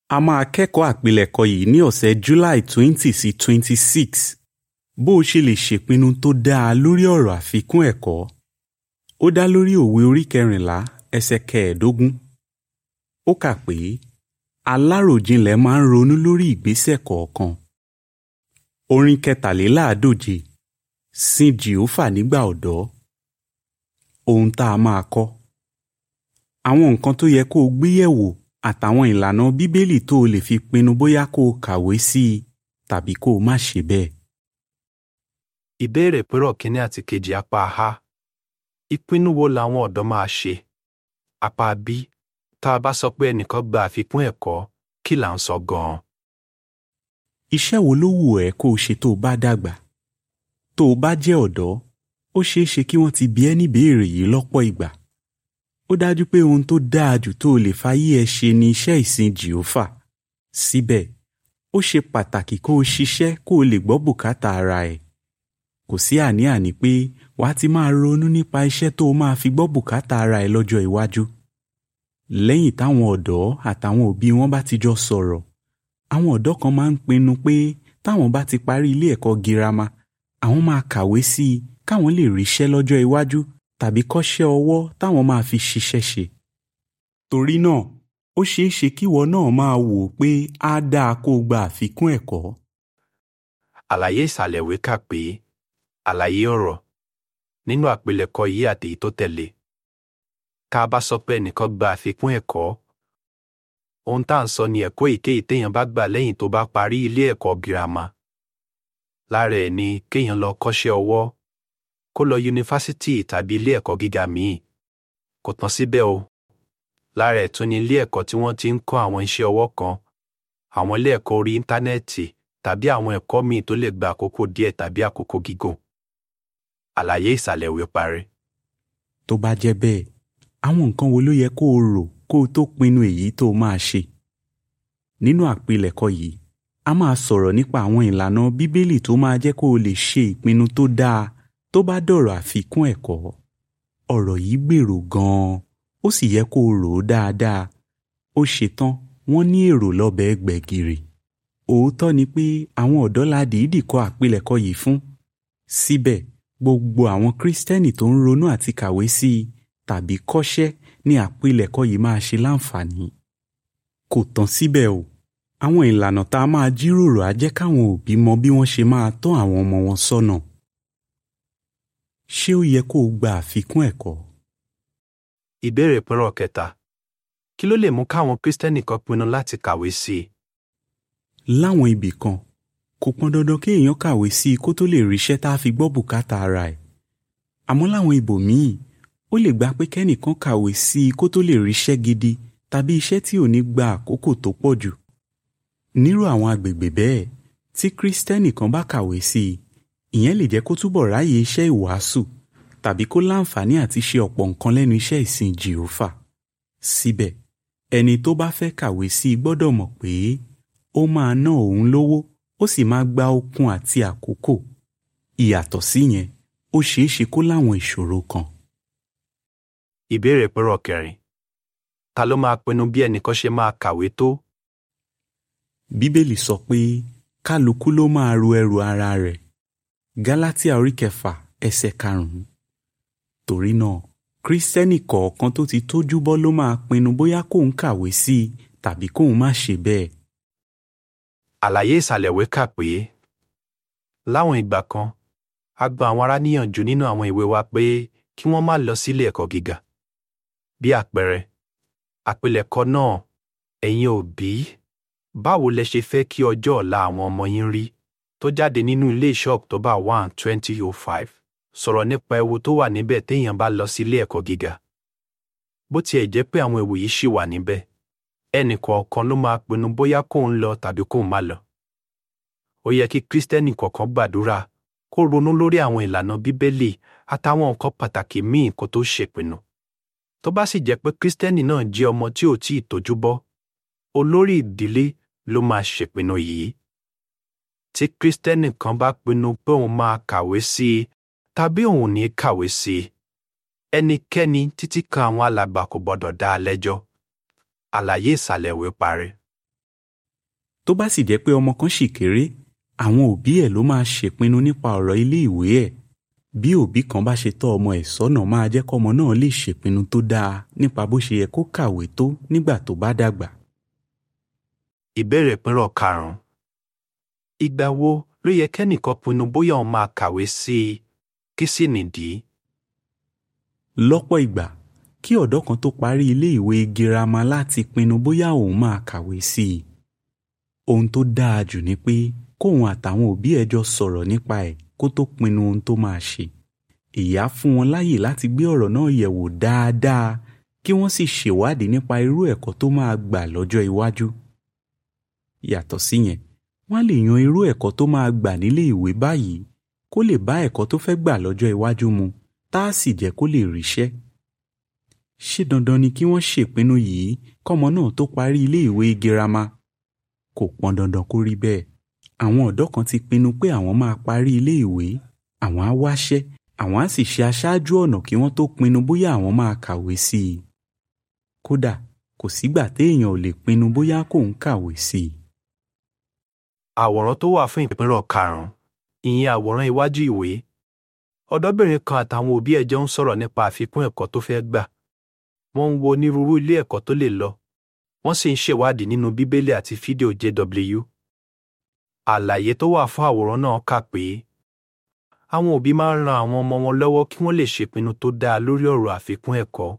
a máa kẹ́kọ̀ọ́ àpilẹ̀kọ yìí ní ọ̀sẹ̀ July twenty sí twenty six bó o ṣe lè ṣèpinnu tó dáa lórí ọ̀rọ̀ àfikún ẹ̀kọ́ ó dá lórí òwe orí kẹrìnlá ẹsẹ̀ kẹẹ̀ẹ́dógún ó kà pé aláròjinlẹ̀ máa ń ronú lórí ìgbésẹ̀ kọ̀ọ̀kan orin kẹtàléláàádóje sin jìófà nígbà ọ̀dọ́ ohun tá a máa kọ́ àwọn nǹkan tó yẹ kó o gbé yẹ̀wò àtàwọn ìlànà bíbélì tó o lè fi pinnu bóyá kó o kàwé sí i tàbí kó o má ṣe bẹ́ẹ̀. Ìbéèrè pérò kínní àti kejì apá A. Ìpinnu wo làwọn ọ̀dọ́ máa ṣe? Apá B. Tá a bá sọ pé ẹnìkan gba àfikún ẹ̀kọ́, kí là ń sọ gan-an? Iṣẹ́ wo ló wù ẹ́ kó o ṣe tó o bá dàgbà? Tó o bá jẹ́ ọ̀dọ́, ó ṣeé ṣe kí wọ́n ti bi ẹ́ níbéèrè yìí lọ́pọ̀ ìgbà. Ó dájú pé ohun tó dáa jù tó o lè fayé ẹ ṣe ni iṣẹ́ ìsìn Jèhófà. Síbẹ̀, ó ṣe pàtàkì kó o ṣiṣẹ́ kó o lè gbọ́ bùkátà ara ẹ̀. Kò sí àní-àní pé wàá ti máa ronú nípa iṣẹ́ tó o máa fi gbọ́ bùkátà ara ẹ̀ lọ́jọ́ iwájú. Lẹ́yìn táwọn ọ̀dọ́ àtàwọn òbí wọn bá ti jọ sọ̀rọ̀, àwọn ọ̀dọ́ kan máa ń pinnu pé táwọn bá ti parí ilé ẹ̀kọ́ girama, àwọn máa kàwé sí i káwọn lè ríṣẹ́ lọ́jọ́ iwájú tàbí kọ́ṣẹ́ ọwọ́ táwọn máa fi ṣiṣẹ́ ṣe. Torí náà, ó ṣeé ṣe kíwọ náà máa wò ó pé á dáa kó o gba àfikún ẹ̀kọ́. Àlàyé ìsàlẹ̀ ìwé kà pé àlàyé ọ̀rọ̀ nínú àpilẹ̀kọ yìí àti èyí tó tẹ̀lé. Ká a bá sọ pé ẹnìkan gba àfikún ẹ̀kọ́, ohun tá à ń sọ ni ẹ̀kọ́ èyíkéyìí téèyàn bá gbà lẹ́yìn tó bá parí ilé ẹ̀kọ́ girama. Lára ẹ̀ ni kéèyàn lọ kọ́ṣẹ́ ọwọ́, kó lọ yunifásítì tàbí ilé ẹ̀kọ́ gíga míì. Kò tán síbẹ̀ o. Lára ẹ̀ tún ni ilé ẹ̀kọ́ tí wọ́n ti ń kọ́ àwọn iṣẹ́ ọwọ́ kan, àwọn ilé ẹ̀kọ́ orí íńtánẹ́ẹ̀tì tàbí àwọn ẹ̀kọ́ míì tó lè gba àkókò díẹ̀ tàbí àkókò gígùn. Àlàyé ìsàlẹ̀ ìwé parí. Tó bá jẹ́ bẹ́ẹ̀, àwọn nǹkan wo ló yẹ kó o rò kó o tó pinnu èyí tó o máa ṣe? Nínú àpilẹ̀kọ yìí, a máa sọ̀rọ̀ nípa àwọn ìlànà Bíbélì tó máa jẹ́ kó o lè ṣe ìpinnu tó dáa tó bá dọ̀rọ̀ àfikún ẹ̀kọ́. Ọ̀rọ̀ yìí gbèrò gan-an, ó sì yẹ kó o rò ó dáadáa. Ó ṣetán, wọ́n ní èrò lọ́bẹ̀ gbẹ̀gìrì. Òótọ́ ni pé àwọn ọ̀dọ́ la dìídì kọ àpilẹ̀kọ yìí fún. Síbẹ̀, gbogbo àwọn Kristẹni tó ń ronú àti kàwé sí i tàbí kọ́ṣẹ́ ní àpilẹ̀kọ yìí máa ṣe láǹfààní. Kò tán síbẹ̀ o, àwọn ìlànà tá a máa jíròrò á jẹ́ káwọn òbí mọ bí wọ́n ṣe máa tọ́ àwọn ọmọ wọn sọ́nà. Ṣé ó yẹ kó o gba àfikún ẹ̀kọ́? Ìbéèrè pérò kẹta. Kí ló lè mú káwọn Kristẹni kan pinnu láti kàwé sí i? Láwọn ibì kan, kò pọn dandan kí èèyàn kàwé sí i kó tó lè ríṣẹ́ tá a fi gbọ́ bùkátà ara ẹ̀. Àmọ́ láwọn ibòmíì, ó lè gba pé kẹ́nìkan kàwé sí i kó tó lè ríṣẹ́ gidi tàbí iṣẹ́ tí ò ní gba àkókò tó pọ̀ jù. Nírú àwọn agbègbè bẹ́ẹ̀, tí Kristẹni kan bá kàwé sí i, ìyẹn lè jẹ́ kó túbọ̀ ráyè iṣẹ́ ìwàásù tàbí kó láǹfààní àti ṣe ọ̀pọ̀ nǹkan lẹ́nu iṣẹ́ ìsìn Jèhófà. Síbẹ̀, ẹni tó bá fẹ́ kàwé sí i gbọ́dọ̀ mọ̀ pé ó máa ná òun lówó ó sì máa gba okun àti àkókò. Ìyàtọ̀ síyẹn, ó ṣeé ṣe kó láwọn ìṣòro kan. Ìbéèrè pérò kẹrin. Ta ló máa pinnu bí ẹnìkan ṣe máa kàwé tó? Bíbélì sọ pé kálukú ló máa ru ẹrù ara rẹ̀. Gálátíà orí kẹfà ẹsẹ̀ karùn-ún. Torí náà, Kristẹni kọ̀ọ̀kan tó ti tójú bọ́ ló máa pinnu bóyá kóun kàwé sí i tàbí kóun má ṣe bẹ́ẹ̀. Àlàyé ìsàlẹ̀ ìwé kà pé láwọn ìgbà kan, a gba àwọn ará níyànjú nínú àwọn ìwé wa pé kí wọ́n má lọ sílé ẹ̀kọ́ gíga. Bí àpẹẹrẹ, àpilẹ̀kọ náà, ẹ̀yin òbí, báwo lẹ ṣe fẹ́ kí ọjọ́ ọ̀la àwọn ọmọ yín rí tó jáde nínú ilé iṣẹ́ October one twenty oh five sọ̀rọ̀ nípa ewu tó wà níbẹ̀ téèyàn bá lọ sílé ẹ̀kọ́ gíga. Bó tiẹ̀ jẹ́ pé àwọn ewu yìí ṣì wà níbẹ̀, ẹnì kọ̀ọ̀kan ló máa pinnu bóyá kóun lọ tàbí kóun má lọ. Ó yẹ kí Kristẹni kọ̀ọ̀kan gbàdúrà kó ronú lórí àwọn ìlànà Bíbélì àtàwọn nǹkan pàtàkì míì kó tó ṣèpinnu. Tó bá sì jẹ́ pé Kristẹni náà jẹ́ ọmọ tí ò tí ì tójú bọ́, olórí ìdílé ló máa ṣèpinnu yìí. Tí Kristẹni kan bá pinnu pé òun máa kàwé sí i tàbí òun ò ní kàwé sí i, ẹnikẹ́ni títí kan àwọn alàgbà kò gbọdọ̀ dá a lẹ́jọ́. Àlàyé ìsàlẹ̀ ìwé parí. tó bá sì jẹ́ pé ọmọ kan ṣì kéré àwọn òbí ẹ̀ ló máa ṣèpinnu nípa ọ̀rọ̀ ilé ìwé ẹ̀ bí òbí kan bá ṣe tọ́ ọmọ ẹ̀ sọ́nà máa jẹ́ kọ́mọ náà lè ṣèpinnu tó dáa nípa bó ṣe yẹ kó kàwé tó nígbà tó bá dàgbà. Ìbéèrè pínrọ̀ karùn-ún. Ìgbà wo ló yẹ kẹ́nìkan pinnu bóyá òun máa kàwé sí i? Kí sì nìdí? lọ́pọ̀ ìgbà kí ọ̀dọ́ kan tó parí ilé ìwé girama láti pinnu bóyá òun máa kàwé sí i. ohun tó dáa jù ni pé kóun àtàwọn òbí ẹ̀ jọ sọ̀rọ̀ nípa ẹ̀ kó tó pinnu ohun tó máa ṣe. èyí á fún wọn láyè láti gbé ọ̀rọ̀ náà yẹ̀wò dáadáa kí wọ́n sì ṣèwádìí nípa irú ẹ̀kọ́ tó máa gbà lọ́jọ́ iwájú. yàtọ̀ síyẹn wọ́n á lè yan irú ẹ̀kọ́ tó máa gbà nílé ìwé báyìí kó lè bá ẹ̀kọ́ tó fẹ́ gbà lọ́jọ́ iwájú mu tá a sì jẹ́ kó lè ríṣẹ́. ṣé dandan ni kí wọ́n ṣèpinnu yìí kọ́mọ náà tó parí ilé ìwé girama? kò pọn dandan kó rí bẹ́ẹ̀. àwọn ọ̀dọ́ kan ti pinnu pé àwọn máa parí ilé ìwé àwọn á wáṣẹ́ àwọn á sì ṣe aṣáájú ọ̀nà kí wọ́n tó pinnu bóyá àwọn máa kàwé sí i. kódà kò sígbà téèyàn ò lè pinnu bóyá kóun kàwé sí i. Àwòrán tó wà fún ìpínrọ̀ karùn-ún. Ìyẹn àwòrán iwájú ìwé. Ọ̀dọ́bìnrin kan àtàwọn òbí ẹ̀ jọ ń sọ̀rọ̀ nípa àfikún ẹ̀kọ́ tó fẹ́ gbà. Wọ́n ń wo onírúurú ilé ẹ̀kọ́ tó lè lọ. Wọ́n sì ń ṣèwádìí nínú Bíbélì àti fídíò JW. Àlàyé tó wà fún àwòrán náà kà pé àwọn òbí máa ń ran àwọn ọmọ wọn lọ́wọ́ kí wọ́n lè ṣèpinnu tó dáa lórí ọ̀rọ̀ àfikún ẹ̀kọ́.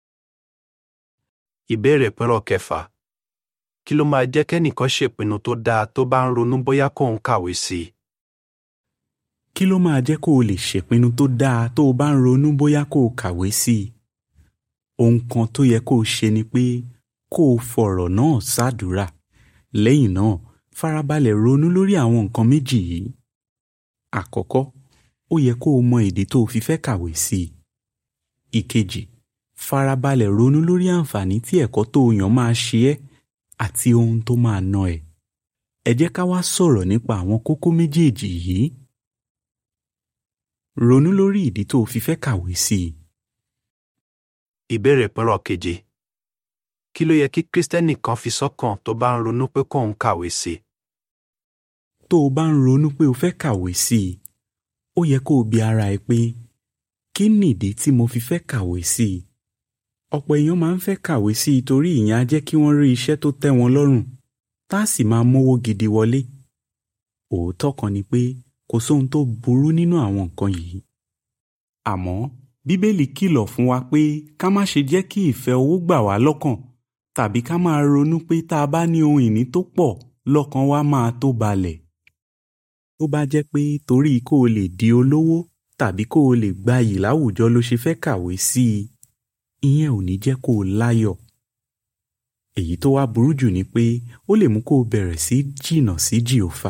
Ìbéèrè pínrọ̀ kẹfà. Kí ló máa jẹ́ kẹ́nìkan ṣèpinnu tó dáa tó bá ń ronú bóyá kóun kàwé sí i? kí ló máa jẹ́ kó o lè ṣèpinnu tó dáa tó o bá ń ronú bóyá kó o kàwé sí i? ohun kan tó yẹ kó o ṣe ni pé kó o fọ̀rọ̀ náà ṣàdúrà lẹ́yìn náà farabalẹ̀ ronú lórí àwọn nǹkan méjì yìí. àkọ́kọ́ ó yẹ kó o mọ ìdí tó o fi fẹ́ kàwé sí i. ìkejì farabalẹ̀ ronú lórí àǹfààní tí ẹ̀kọ́ tó o yàn máa ṣe ẹ́ àti ohun tó máa ná ẹ. ẹ jẹ́ ká wá sọ̀rọ̀ nípa àwọn kókó méjèèjì yìí. ronú lórí ìdí tó o fi fẹ́ kàwé sí i. Ìbéèrè pínrọ̀ keje. Kí ló yẹ kí Kírísítẹ́nì kan fi sọ́kàn tó bá ń ronú pé kóun kàwé sí i? tó o bá ń ronú pé o fẹ́ kàwé sí i ó yẹ kó o bi ara ẹ pé kí nìdí tí mo fi fẹ́ kàwé sí i ọ̀pọ̀ èèyàn máa ń fẹ́ kàwé sí i torí ìyẹn á jẹ́ kí wọ́n rí iṣẹ́ tó tẹ́ wọn lọ́rùn tá a sì máa mówó gidi wọlé òótọ́ kan ni pé kò sóhun tó burú nínú àwọn nǹkan yìí àmọ́ bíbélì kìlọ̀ fún wa pé ká má ṣe jẹ́ kí ìfẹ́ owó gbà wá lọ́kàn tàbí ká máa ronú pé tá a bá ní ohun ìní tó pọ̀ lọ́kàn wa máa tó balẹ̀ tó bá jẹ́ pé torí kó o lè di olówó tàbí kó o lè gbayì láwùjọ ló ṣe fẹ́ kàwé sí i ìyẹn ò ní jẹ́ kó o láyọ̀ èyí tó wá burú jù ni pé ó lè mú kó o bẹ̀rẹ̀ sí jìnnà sí jìhófà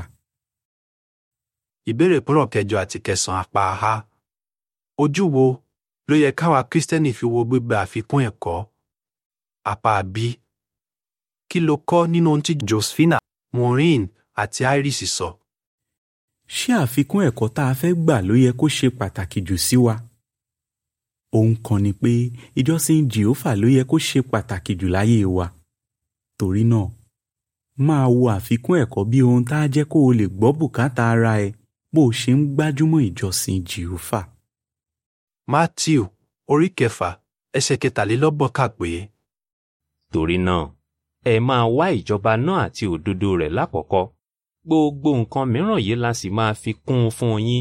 Ìbéèrè pínrọ̀ kẹjọ àti kẹsàn-án apá a. Ojú wo ló yẹ káwa Kírísítẹ́nì fi wo gbígba àfikún ẹ̀kọ́? Apá B. Kí lo kọ́ nínú ohun tí Josephina, Maureen àti Iris sọ? ṣé àfikún ẹ̀kọ́ tá a fẹ́ gbà ló yẹ kó ṣe pàtàkì jù sí wa? ohun kan ni pé ìjọsìn jìhófà ló yẹ kó ṣe pàtàkì jù láyé wa torí náà máa wo àfikún ẹ̀kọ́ bí ohun tá a jẹ́ kó o lè gbọ́ bùkátà ara ẹ bó o ṣe ń gbájúmọ́ ìjọsìn jìhófà. Matthew orí kẹfà ẹsẹ̀ kẹtàlélọ́gbọ̀n kà pé Torí náà, ẹ máa wá ìjọba náà àti òdodo rẹ̀ lákọ̀ọ́kọ́. Gbogbo nǹkan mìíràn yìí la sì máa fi kún un fún yín.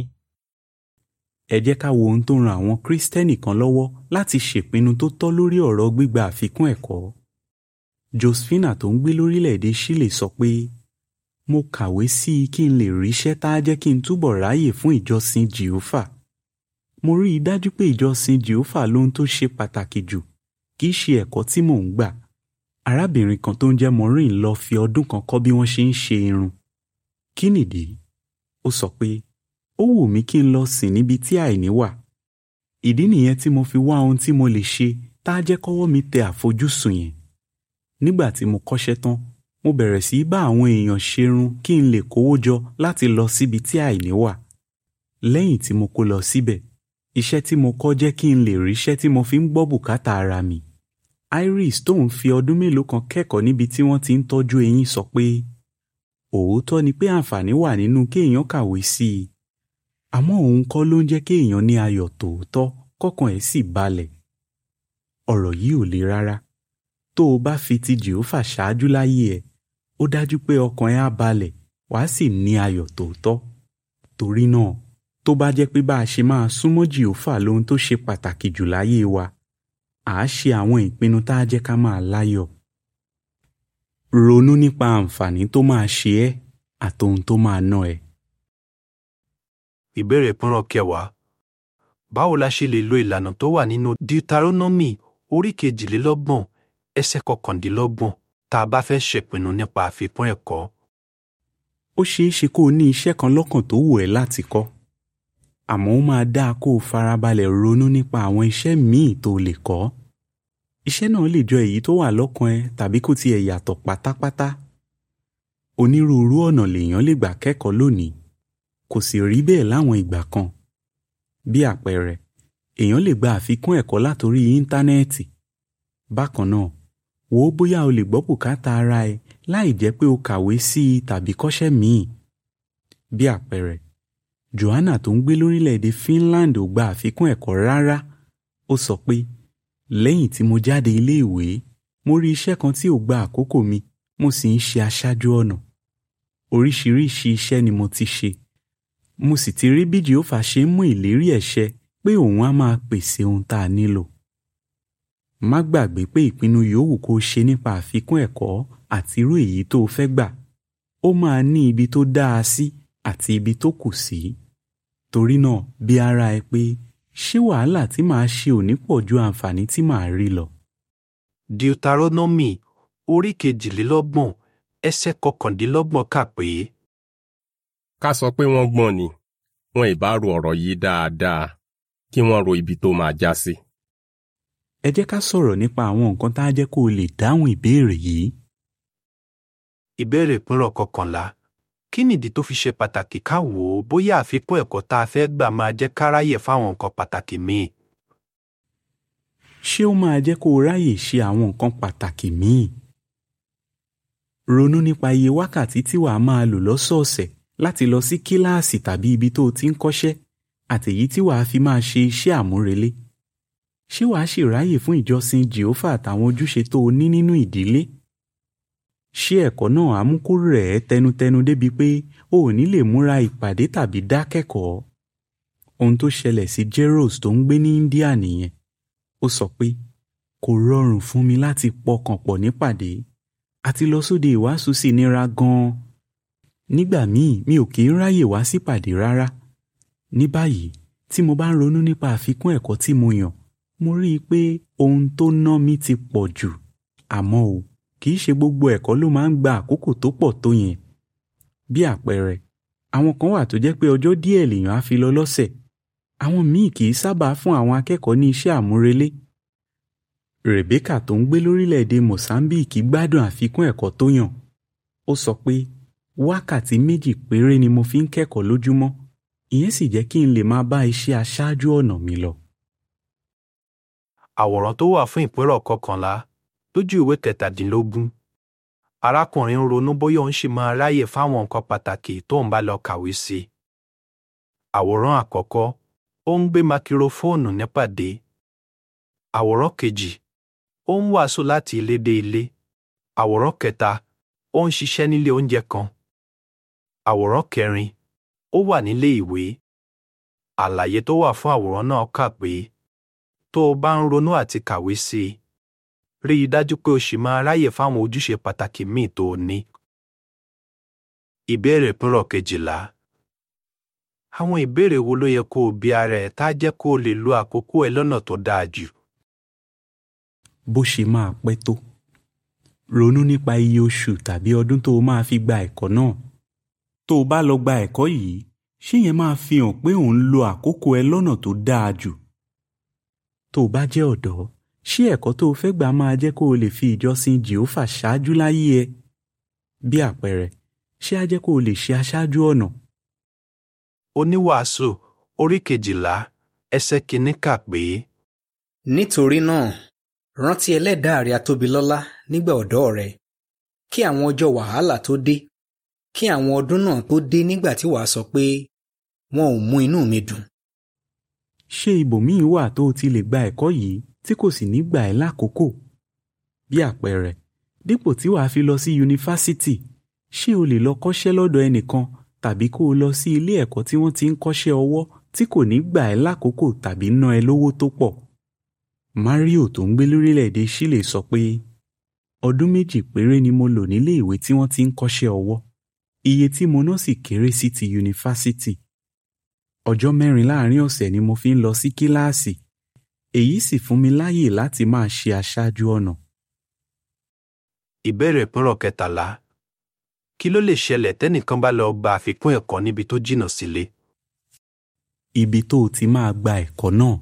ẹ jẹ́ ká wo ohun tó ran àwọn kírísítẹ́nì kan lọ́wọ́ láti ṣèpinnu tó tọ́ lórí ọ̀rọ̀ gbígba àfikún ẹ̀kọ́. Josephina tó ń gbé lórílẹ̀‐èdè Chile sọ pé mo kàwé sí i kí n lè ríṣẹ́ tá a jẹ́ kí n túbọ̀ ráyè fún ìjọsìn jìhófà. mo rí i dájú pé ìjọsìn jìhófà lóhun tó ṣe pàtàkì jù kì í ṣe ẹ̀kọ́ tí mò ń gbà. arábìnrin kan tó ń jẹ́ Maureen lọ fi ọdún kan kọ́ bí wọ́n ṣe ń ṣe irun. kí nìdí? ó sọ pé ó wù mí kí n lọ sìn níbi tí àìní wà. ìdí nìyẹn tí mo fi wá ohun tí mo lè ṣe tá a jẹ́ kọ́wọ́ mi tẹ àfojúsùn yẹn. nígbà tí mo kọ́ṣẹ́ tán mo bẹ̀rẹ̀ sí í bá àwọn èèyàn ṣerun kí n lè kówó jọ láti lọ síbi tí àìní wà. lẹ́yìn tí mo kó lọ síbẹ̀ iṣẹ́ tí mo kọ́ jẹ́ kí n lè ríṣẹ́ tí mo fi ń gbọ́ bùkátà ara mi. Iris tóun fi ọdún mélòó kan kẹ́kọ̀ọ́ níbi tí wọ́n ti ń tọ́jú eyín sọ pé òótọ́ ni pé àǹfààní wà nínú kéèyàn kàwé sí i àmọ́ òun kọ́ ló ń jẹ́ kéèyàn ní ayọ̀ tòótọ́ kọ́kàn ẹ̀ sì balẹ̀ ọ̀rọ̀ yìí ò le rárá tó o bá fi ti jèhófà ṣáájú láyé ẹ ó dájú pé ọkàn ẹ á balẹ̀ wàá sì ní ayọ̀ tòótọ́ torí náà tó bá jẹ́ pé bá a ṣe máa súnmọ́ jèhófà lohun tó ṣe pàtàkì jù láyé wa à á ṣe àwọn ìpinnu tá a jẹ́ ká máa láyọ̀ ronú nípa àǹfààní tó máa ṣe ẹ́ àtohun tó máa ná ẹ. ìbéèrè pínrọ̀ kẹwàá báwo la ṣe lè lo ìlànà tó wà nínú deuteronomy orí kejìlélọ́gbọ̀n ẹsẹ̀ kọkàndínlọ́gbọ̀n tá a bá fẹ́ ṣèpinnu nípa àfikún ẹ̀kọ́ ó ṣeé ṣe kó o ní iṣẹ́ kan lọ́kàn tó wù ẹ́ láti kọ́ àmọ́ ó máa dáa kó o farabalẹ̀ ronú nípa àwọn iṣẹ́ míì tó o lè kọ́ iṣẹ́ náà lè jọ èyí tó wà lọ́kàn ẹ tàbí kó tiẹ̀ yàtọ̀ pátápátá onírúurú ọ̀nà lèèyàn lè gbà kẹ́kọ̀ọ́ lónìí kò sì rí bẹ́ẹ̀ láwọn ìgbà kan bí àpẹẹrẹ èèyàn lè gba àfikún ẹ̀kọ́ látòrí íńtánẹ́ẹ̀tì bákan náà wò ó bóyá o lè gbọ́ bùkátà ara ẹ láì jẹ́ pé o kàwé sí i tàbí kọ́ṣẹ́ míì bí àpẹẹrẹ Joanna tó ń gbé lórílẹ̀‐èdè Finland ò gba àfikún ẹ̀kọ́ rárá ó sọ pé lẹ́yìn tí mo jáde iléèwé mo rí iṣẹ́ kan tí ò gba àkókò mi mo sì ń ṣe aṣáájú ọ̀nà oríṣiríṣi iṣẹ́ ni mo ti ṣe mo sì ti rí bí Jèhófà ṣe ń mú ìlérí ẹ̀ ṣẹ pé òun á máa pèsè ohun tá a nílò má gbàgbé pé ìpinnu yòówù kó o ṣe nípa àfikún ẹ̀kọ́ àti irú èyí tó o fẹ́ gbà ó máa ní ibi tó dáa sí àti ibi tó kù sí torí náà bí ara ẹ pé ṣé wàhálà tí màá ṣe ò ní pọ̀ ju àǹfààní tí màá rí lọ. deuteronomy orí kejìlélọ́gbọ̀n ẹsẹ̀ kọkàndínlọ́gbọ̀n kà pé ká sọ pé wọ́n gbọ́n ni wọn ì bá ro ọ̀rọ̀ yìí dáadáa kí wọ́n ro ibi tó máa já sí. ẹ jẹ́ ká sọ̀rọ̀ nípa àwọn nǹkan tá a jẹ́ kó o lè dáhùn ìbéèrè yìí. ìbéèrè pínrọ̀ kọkànlá kí nìdí tó fi ṣe pàtàkì ká wò ó bóyá àfikún ẹ̀kọ́ tá a fẹ́ gbà máa jẹ́ káráyè fáwọn nǹkan pàtàkì míì. ṣé ó máa jẹ́ kó o ráyè ṣe àwọn nǹkan pàtàkì míì? ronú nípa iye wákàtí tí wàá máa lò lọ́sọ̀ọ̀sẹ̀ láti lọ sí kíláàsì tàbí ibi tó o ti ń kọ́ṣẹ́ àtèyí tí wàá fi máa ṣe iṣẹ́ àmúrelé. ṣé wàá sì ráyè fún ìjọsìn jèhófà àtàwọn ojúṣe tó o ní nínú ìdílé? ṣé ẹ̀kọ́ náà á mú kó rẹ̀ ẹ́ tẹnutẹnu débi pé o ò ní lè múra ìpàdé tàbí dákẹ́kọ̀ọ́? ohun tó ṣẹlẹ̀ sí Jeros tó ń gbé ní India nìyẹn. ó sọ pé kò rọrùn fún mi láti pọkàn pọ̀ nípàdé àti lọ sóde ìwàásù sì nira gan-an. nígbà míì mi ò kì í ráyè wá sípàdé rárá. ní báyìí tí mo bá ń ronú nípa àfikún ẹ̀kọ́ tí mo yàn mo rí i pé ohun tó ná mi ti pọ̀ jù àmọ́ o kì í ṣe gbogbo ẹ̀kọ́ ló máa ń gba àkókò tó pọ̀ tó yẹn. bí àpẹẹrẹ àwọn kan wà tó jẹ́ pé ọjọ́ díẹ̀ lèèyàn á fi lọ lọ́sẹ̀ àwọn míì kì í sábà fún àwọn akẹ́kọ̀ọ́ ní iṣẹ́ àmúrelé. Rebecca tó ń gbé lórílẹ̀‐èdè Mozambique gbádùn àfikún ẹ̀kọ́ tó yàn. ó sọ pé wákàtí méjì péré ni mo fi ń kẹ́kọ̀ọ́ lójúmọ́ ìyẹn sì jẹ́ kí n lè máa bá iṣẹ́ aṣáájú ọ̀nà mi lọ. àwòrán tó wà fún ìpínrọ̀ kọkànlá lójú ìwé kẹtàdínlógún arákùnrin ń ronú bóyá òun ṣì máa ráyè fáwọn nǹkan pàtàkì tó ń bá lọ kàwé sí i. àwòrán àkọ́kọ́ ó ń gbé makirofóònù nípàdé. àwòrán kejì ó ń wàásù láti ilé dé ilé. àwòrán kẹta ó ń ṣiṣẹ́ nílé oúnjẹ kan. àwòrán kẹrin ó wà nílé ìwé. àlàyé tó wà fún àwòrán náà kà pé tó o bá ń ronú àti kàwé sí i rí i dájú pé o ṣì máa ráyè fáwọn ojúṣe pàtàkì míì tó o ní. ìbéèrè pínrọ̀ kejìlá àwọn ìbéèrè wo ló yẹ kó o bi ara ẹ̀ tá a jẹ́ kó o lè lo àkókò ẹ lọ́nà tó dáa jù. bó ṣe máa pẹ́ tó ronú nípa iye oṣù tàbí ọdún tó o máa fi gba ẹ̀kọ́ náà tó o bá lọ gba ẹ̀kọ́ yìí ṣé yẹn máa fi hàn pé ò ń lo àkókò ẹ lọ́nà tó dáa jù tó o bá jẹ́ ọ̀dọ́ ṣé ẹ̀kọ́ tó o fẹ́ gbà máa jẹ́ kó o lè fi ìjọsìn jèhófà ṣáájú láyé ẹ bí àpẹẹrẹ ṣé á jẹ́ kó o lè ṣe aṣáájú ọ̀nà oníwàásù orí kejìlá ẹsẹ̀ kìíní kà pé nítorí náà rántí ẹlẹ́dàá rẹ atóbilọ́lá nígbà ọ̀dọ́ rẹ kí àwọn ọjọ́ wàhálà tó dé kí àwọn ọdún náà tó dé nígbà tí wàá sọ pé wọn ò mú inú mi dùn. ṣé ibòmíì wà tó o ti lè gba ẹ̀kọ́ yìí tí kò sì ní gbà ẹ́ lákòókò? bí àpẹẹrẹ dípò tí wàá fi lọ sí yunifásítì ṣé o lè lọ kọ́ṣẹ́ lọ́dọ̀ ẹnìkan tàbí kó o lọ sí ilé ẹ̀kọ́ tí wọ́n ti ń kọ́ṣẹ́ ọwọ́ tí kò ní gbà ẹ́ lákòókò tàbí ná ẹ lówó tó pọ̀. Mario tó ń gbé lórílẹ̀‐èdè Chile sọ pé ọdún méjì péré ni mo lò nílé ìwé tí wọ́n ti ń kọ́ṣẹ́ ọwọ́ iye tí mo ná sì kéré sí ti yunifásítì. ọjọ́ mẹ́rin láàrin ọ̀sẹ̀ ni mo fi ń lọ sí kíláàsì èyí sì fún mi láyè láti máa ṣe aṣáájú ọ̀nà. Ìbéèrè ìpínrọ̀ kẹtàlá. Kí ló lè ṣẹlẹ̀ tẹ́nìkan bá lọ gba àfikún ẹ̀kọ́ níbi tó jìnnà sílé? ibi tó o ti máa gba ẹ̀kọ́ náà.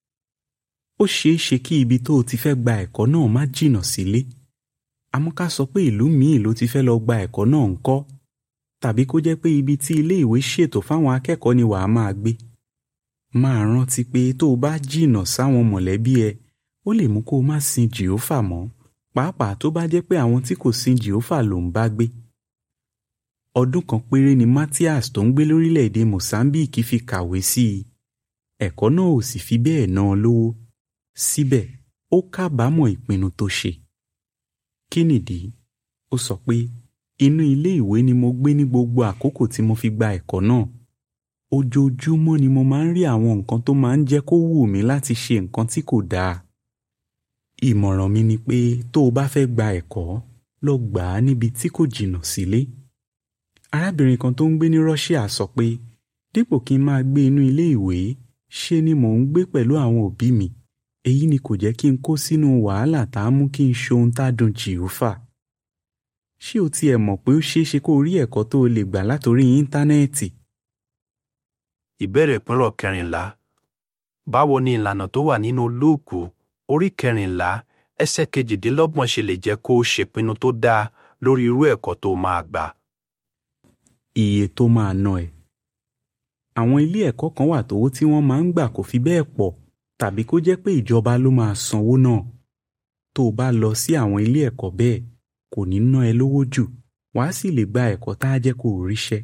ó ṣeé ṣe kí ibi tó o ti fẹ́ gba ẹ̀kọ́ náà má jìnnà sílé. àmọ́ ká sọ pé ìlú míì ló ti fẹ́ lọ gba ẹ̀kọ́ náà ń kọ́. tàbí kó jẹ́ pé ibi tí ilé ìwé ṣètò fáwọn akẹ́kọ̀ọ́ ni wàá máa gbé. máa rántí pé tó o bá jìnnà sáwọn mọ̀lẹ́bí ẹ ó lè mú kó o má sin jìófà mọ́ pàápàá tó bá jẹ́ pé àwọn tí kò sin jìófà ló ń bá gbé ọdún kan péré ni Matthias tó ń gbé lórílẹ̀‐èdè Mozambique fi kàwé sí i ẹ̀kọ́ náà ò sì fi bẹ́ẹ̀ ná an lówó síbẹ̀ ó kábàámọ̀ ìpinnu tó ṣe kí nìdí ó sọ pé inú ilé ìwé ni mo gbé ní gbogbo àkókò tí mo fi gba ẹ̀kọ́ náà ojoojúmọ́ ni mo máa ń rí àwọn nǹkan tó máa ń jẹ́ kó wù mí láti ṣe nǹkan tí kò dáa ìmọ̀ràn mi ni pé tó o bá fẹ́ gba ẹ̀kọ́ lọ gbà á níbi tí kò jìnnà sílé. Si arábìnrin kan tó ń gbé ní Russia sọ pé dípò kí n máa gbé inú ilé ìwé ṣe ni mò ń gbé pẹ̀lú àwọn òbí mi èyí ni kò jẹ́ kí n kó sínú wàhálà tá a mú kí n ṣohun tá a dùn jìhófà. ṣé o tiẹ̀ mọ̀ pé ó ṣeé ṣe kó o rí ẹ̀kọ́ tó o lè gbà látòrí íńtánẹ́ẹ̀tì? Ìbéèrè ìpínrọ̀ kẹrìnlá. Báwo ni ìlànà tó wà nínú Lúùkù orí kẹrìnlá ẹsẹ̀ kejìdínlọ́gbọ̀n ṣe lè jẹ́ kó o ṣèpinnu tó dáa lórí irú ẹ̀kọ́ tó máa gbà? iye tó máa ná ẹ. àwọn ilé ẹ̀kọ́ kan wà tówó tí wọ́n máa ń gbà kò fi bẹ́ẹ̀ pọ̀ tàbí kó jẹ́ pé ìjọba ló máa sanwó náà. tó o bá lọ sí àwọn ilé ẹ̀kọ́ bẹ́ẹ̀ kò ní ná ẹ lówó jù wàá sì lè gba ẹ̀kọ́ tá a jẹ́ kó o ríṣẹ́.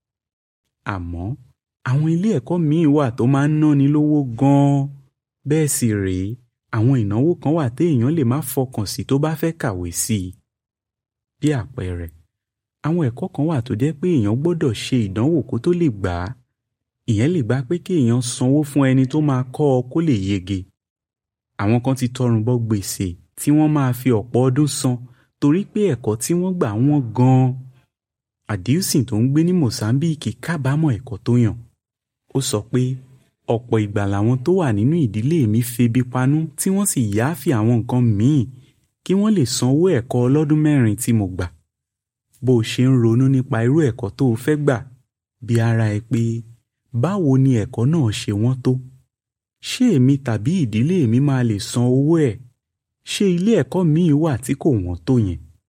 àmọ́ àwọn ilé ẹ̀kọ́ míì wà tó máa ń náni lówó gan-an bẹ́ẹ̀ sì rèé àwọn ìnáwó kan wà téèyàn lè má fọkàn sí tó bá fẹ́ kàwé sí i. bí àpẹẹrẹ àwọn ẹ̀kọ́ kan wà tó jẹ́ pé èèyàn gbọ́dọ̀ ṣe ìdánwò kó tó lè gbà á ìyẹn lè bá pé kí èèyàn sanwó fún ẹni tó máa kọ́ ọ kó lè yege àwọn kan ti tọrùn bọ gbèsè tí wọ́n máa fi ọ̀pọ̀ ọdún san torí pé ẹ̀kọ́ tí wọ́n gbà wọ́n gan-an Adilson tó ń gbé ní Mozambique kábàámọ̀ ẹ̀kọ́ tó yàn ó sọ pé ọ̀pọ̀ ìgbà làwọn tó wà nínú ìdílé mi febi panú tí wọ́n sì yááfì àwọn nǹkan míì kí wọ́n lè sanwó ẹ̀kọ́ ọlọ́dún mẹ́rin tí mo gbà bó o ṣe ń ronú nípa irú ẹ̀kọ́ tó o fẹ́ gbà bí ara ẹ pé báwo ni ẹ̀kọ́ náà ṣe wọ́n tó ṣé èmi tàbí ìdílé mi máa lè san owó ẹ̀ ṣé ilé ẹ̀kọ́ míì wà tí kò wọ́n tó yẹn.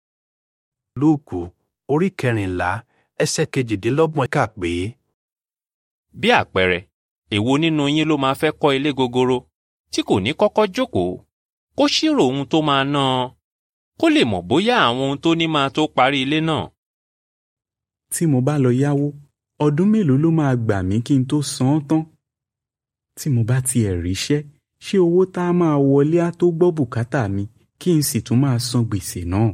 Lúùkù orí kẹrìnlá ẹsẹ̀ kejìdínlọ́gbọ̀n kà pé. bí àpẹẹrẹ èwo nínú yín ló máa fẹ́ kọ́ ilé gogoro tí kò ní kọ́kọ́ jókòó kó ṣírò ohun tó máa ná an kó lè mọ̀ bóyá àwọn ohun tó ní máa tó parí ilé náà. tí mo bá lọ yáwó ọdún mélòó ló máa gbà mí kí n tó san án tán tí mo bá tiẹ̀ ríṣẹ́ ṣé owó tá a máa wọlé á tó gbọ́ bùkátà mi kí n sì tún máa san gbèsè náà.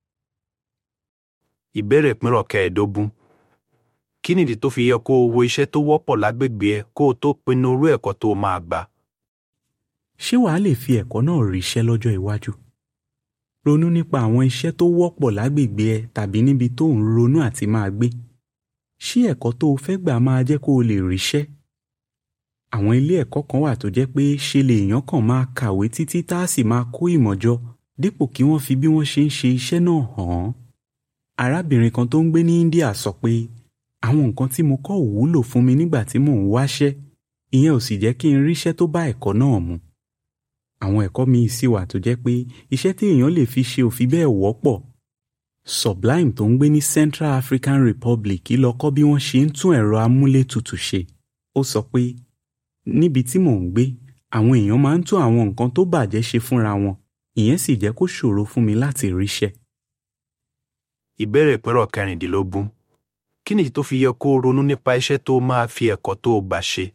Ìbéèrè ìpínrọ̀ kẹẹ̀ẹ́dógún. Kí nìdí tó fi yẹ kó o wo iṣẹ́ tó wọ́pọ̀ lágbègbè ẹ kó o tó pinnu irú ẹ̀kọ́ tó o máa gbà? ṣé wàá lè fi ẹ̀kọ́ náà ríṣẹ́ lọ́jọ́ iwájú? ronú nípa àwọn iṣẹ́ tó wọ́pọ̀ lágbègbè ẹ tàbí níbi tó ń ronú àti máa gbé. ṣé ẹ̀kọ́ tó o fẹ́ gbà máa jẹ́ kó o lè ríṣẹ́? àwọn ilé ẹ̀kọ́ kan wà tó jẹ́ pé ṣe lèèyàn kàn máa kàwé títí tá a sì máa kó ìmọ̀ jọ dípò kí wọ́n fi bí wọ́n ṣe ń ṣe iṣẹ́ náà hàn án. arábìnrin kan tó ń gbé ní India sọ pé àwọn nǹkan tí mo kọ́ ò wúlò fún mi nígbà tí mò ń wáṣẹ́ ìyẹn ò sì jẹ́ kí n ríṣẹ́ tó bá ẹ̀kọ́ náà mu. àwọn ẹ̀kọ́ míì sì wà tó jẹ́ pé iṣẹ́ tí èèyàn lè fi ṣe ò fi bẹ́ẹ̀ wọ́pọ̀. Sublime tó ń gbé ní Central African Republic lọ kọ́ bí wọ́n ṣe ń tún ẹ̀rọ amúlétutù ṣe. ó sọ pé níbi tí mò ń gbé àwọn èèyàn máa ń tún àwọn nǹkan tó bàjẹ́ ṣe fúnra wọn ìyẹn sì jẹ́ kó ṣòro fún mi láti ríṣẹ́. Ìbéèrè ìpínrọ̀ kẹrìndínlógún. kí nìdí tó fi yẹ kó o ronú nípa iṣẹ́ tó o máa fi ẹ̀kọ́ tó o gbà ṣe?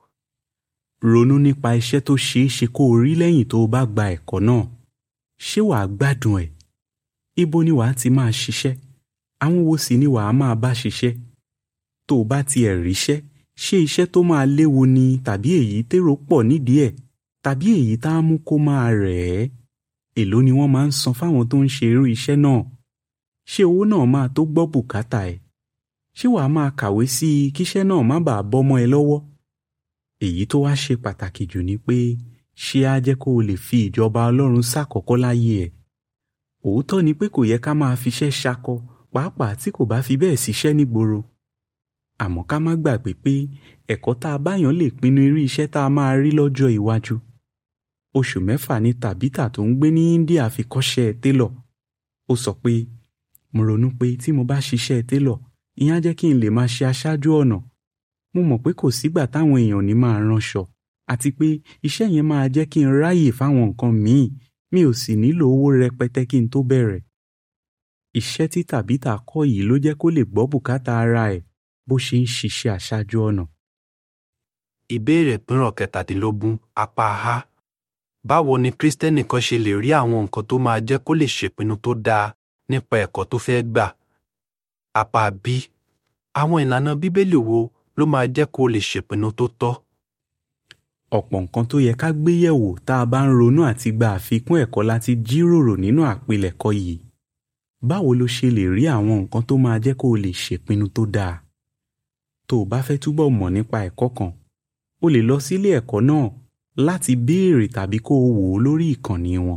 ronú nípa iṣẹ́ tó ṣeé ṣe kó o rí lẹ́yìn tó o bá gba ẹ̀kọ́ náà ṣé wàá gbádùn ẹ̀ ibo ni wàá ti máa ṣiṣẹ́ àwọn wo sì ni wàá máa bá ṣiṣẹ́ tó o bá tiẹ̀ ríṣẹ́ ṣé iṣẹ́ tó máa léwu ni tàbí èyí tèrò pọ̀ nídìí ẹ̀ tàbí èyí tá a mú kó máa rẹ̀ ẹ́ èló ni wọ́n máa ń san fáwọn tó ń ṣe irú iṣẹ́ náà ṣé owó náà máa tó gbọ́ bùkátà ẹ̀ ṣé wàá máa kàwé sí i kíṣẹ́ náà má bàa bọ́mọ́ ẹ lọ́wọ́ èyí tó wá ṣe pàtàkì jù ni pé ṣé á jẹ́ kó o lè fi ìjọba ọlọ́run ṣàkọ́kọ́ láyé ẹ̀ òótọ́ ni pé kò yẹ ká máa fiṣẹ́ ṣakọ pàápàá tí kò bá fi bẹ́ẹ̀ ṣiṣẹ́ nígboro àmọ́ ká má gbàgbé pé ẹ̀kọ́ tá a báyàn lè pinnu irú iṣẹ́ tá a máa rí lọ́jọ́ iwájú oṣù mẹ́fà ni tàbítà tó ń gbé ní India fi kọ́ṣẹ́ télọ̀ ó sọ pé mo ronú pé tí mo bá ṣiṣẹ́ télọ̀ ìyẹn á jẹ́ kí n lè máa ṣe aṣáájú ọ̀nà mo mọ̀ pé kò sígbà táwọn èèyàn ní máa ránṣọ àti pé iṣẹ́ yẹn máa jẹ́ kí n ráyè fáwọn nǹkan míì mi ò sì nílò owó rẹpẹtẹ kí n tó bẹ̀rẹ̀. iṣẹ́ tí tàbítà kọ́ yìí ló jẹ́ kó lè gbọ́ bùkátà ara ẹ̀ bó ṣe ń ṣiṣẹ́ aṣáájú ọ̀nà. Ìbéèrè ìpínrọ̀ kẹtàdínlógún apá a. Báwo ni Kristẹni kan ṣe lè rí àwọn nǹkan tó máa jẹ́ kó lè ṣèpinnu tó dáa nípa ẹ̀kọ́ tó fẹ́ gbà? Apá b. Àwọn ìlànà Bíbélì wo ló máa jẹ́ kó lè ṣèpinnu tó tọ́? ọ̀pọ̀ nǹkan tó yẹ ká gbé yẹ̀wò tá a bá ń ronú àti gba àfikún ẹ̀kọ́ láti jíròrò nínú àpilẹ̀kọ yìí. báwo ló ṣe lè rí àwọn nǹkan tó máa jẹ́ kó o lè ṣèpinnu tó dáa? tó o bá fẹ́ túbọ̀ mọ̀ nípa ẹ̀kọ́ kan o lè lọ sílé ẹ̀kọ́ náà láti béèrè tàbí kó o wò ó lórí ìkànnì wọn.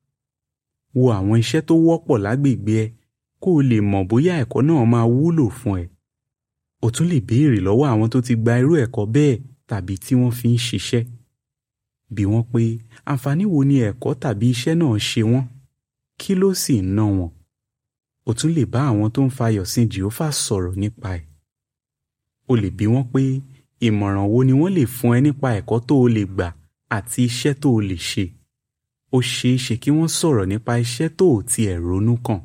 wo àwọn iṣẹ́ tó wọ́pọ̀ lágbègbè ẹ kó o lè mọ̀ bóyá ẹ̀kọ́ náà máa wúlò fún ẹ. o tún lè béèrè lọ́wọ́ àwọn tó ti gba irú ẹ̀kọ́ bẹ́ẹ̀ tàbí tí wọ́n fi ń ṣiṣẹ́. bí wọ́n pé àǹfààní wo ni ẹ̀kọ́ tàbí iṣẹ́ náà ṣe wọ́n kí ló sì ń ná wọn. o tún lè bá àwọn tó ń fayọ̀ sí Jèhófà sọ̀rọ̀ nípa ẹ̀. o lè bi wọ́n pé ìmọ̀ràn wo ni wọ́n lè fún ẹ nípa ẹ̀kọ́ tó o lè gbà àti iṣẹ́ tó o lè ṣe. ó ṣeé ṣe kí wọ́n sọ̀rọ̀ nípa iṣẹ́ tó o tiẹ̀ ronú kàn.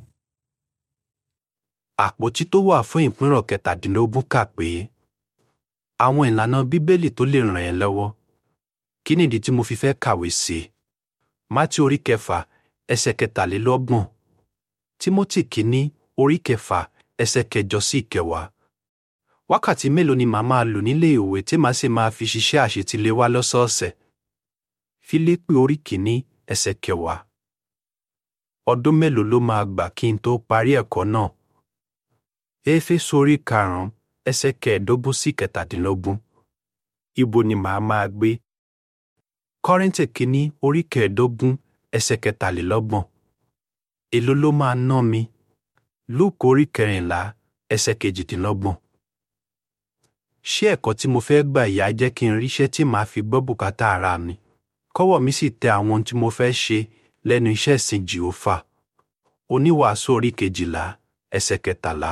Àpótí tó wà fún ìpínrọ̀ kẹtàdínlógún kà pé àwọn ìlànà Bíbélì tó lè ràn ẹ́ lọ́wọ́. Kí nìdí tí mo fi fẹ́ kàwé sí i? Mátí orí kẹfà ẹsẹ̀ kẹtàlélọ́gbọ̀n. Tímótì kìíní orí kẹfà ẹsẹ̀ kẹjọ sí ìkẹwàá. Wákàtí mélòó ni màá máa lò nílé ìwé tí màá sì máa fi ṣiṣẹ́ àṣetiléwá lọ́sọ̀ọ̀sẹ̀? Fílípì orí kìíní ẹsẹ̀ kẹwàá. Ọdún mélòó ló máa gbà kí n tó parí ẹ̀kọ́ náà? Éfésù orí karùn-ún ẹsẹ̀ kẹẹ̀ẹ́dógún sí kẹtàdínlógún. Ibo ni màá máa gbé? Kọ́ríńtì kìíní orí kẹẹ̀ẹ́dógún ẹsẹ̀ kẹtàlélọ́gbọ̀n. Èló ló máa ná mi? Lúùkù orí kẹrìnlá ẹsẹ̀ kejìdínlọ́gbọ̀n. Ṣé ẹ̀kọ́ tí mo fẹ́ gbà yá jẹ́ kí n ríṣẹ́ tí màá fi gbọ́ bùkátà ara mi? Kọ́wọ́ mi sì tẹ àwọn ohun tí mo fẹ́ ṣe lẹ́nu iṣẹ́ ìsìn Jèhófà. Oníwàásù orí kejìlá ẹsẹ̀ kẹtàlá.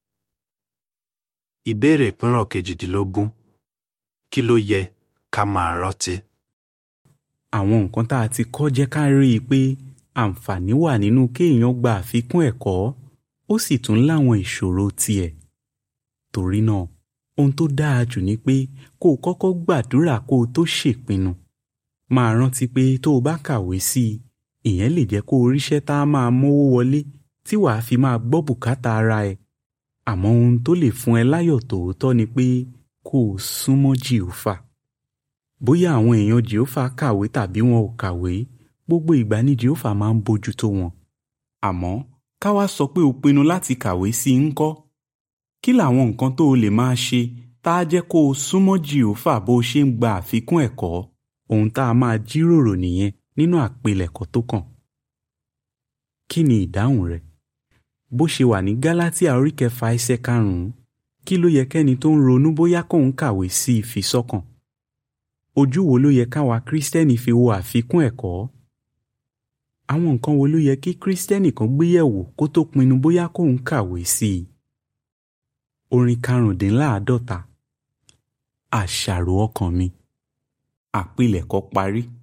Ìbéèrè ìpínrọ̀ kejìdínlógún. Kí ló yẹ ká máa rántí? àwọn nǹkan tá a ti kọ́ jẹ́ ká rí i pé àǹfààní wà nínú kéèyàn gba àfikún ẹ̀kọ́ ó sì tún láwọn ìṣòro tiẹ̀. torí náà ohun tó dáa jù ni pé kó o kọ́kọ́ gbàdúrà kó o tó ṣèpinnu. máa rántí pé tó o bá kàwé sí i ìyẹn lè jẹ́ kó o ríṣẹ́ tá a máa mówó wọlé tí wàá fi máa gbọ́ bùkátà ara ẹ̀. àmọ́ ohun tó lè fún ẹ láyọ̀ tòótọ́ ni pé kó o súnmọ́ Jèhófà bóyá àwọn èèyàn jehova kàwé tàbí wọn ò kàwé gbogbo ìgbà ni jehova máa ń bójú tó wọn. àmọ́ ká wá sọ pé o pinnu láti kàwé sí i ńkọ́ kí làwọn nǹkan tó o lè máa ṣe tá a jẹ́ kó o súnmọ́ jehova bó o ṣe ń gba àfikún ẹ̀kọ́ ohun tá a máa jíròrò nìyẹn nínú àpilẹ̀kọ tó kàn. kí ni ìdáhùn rẹ bó ṣe wà ní gálátíà orí kẹfà ẹsẹ̀ karùnún kí ló yẹ kẹ́ni tó ń ronú bóyá kóun kàwé sí i fi sọ́kàn ojú wo ló yẹ káwa kírísítẹ́nì fi wo àfikún ẹ̀kọ́? àwọn nǹkan wo ló yẹ kí kírísítẹ́nì kan gbé yẹ̀wò kó tó pinnu bóyá kóun kàwé sí i? orin karùndínláàádọ́ta àṣàrò ọkàn mi àpilẹ̀kọ parí.